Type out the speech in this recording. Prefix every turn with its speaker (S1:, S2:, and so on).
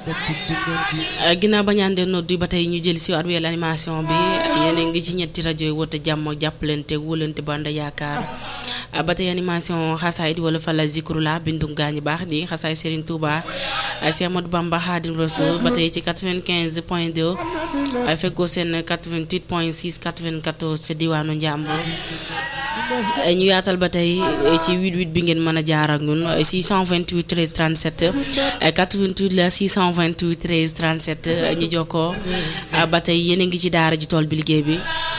S1: ginnaaw ba ñaan de noddu ba tey ñu jël si waat wéyal animation bi yéen a ngi ci ñetti rajo yi woote jàmm jàppalante wóolante ba ànd yaakaar ba tey animation xasaayid wala fa la zikru la bindu gaañu baax di xasaay Serigne Touba Cheikh Ahmadou Bamba Khadim Rassoul ba tey ci 95 point 2 feggoo seen 88 point 6 94 ca diwaanu Njàmbur ñu yaatal ba tey ci 88 bi ngeen mën a jaar ak ñun 628 13 37 88 la 628 13 37 ñu jokkoo ba tey yéen a ngi ci daara ji tool bi liggéey bi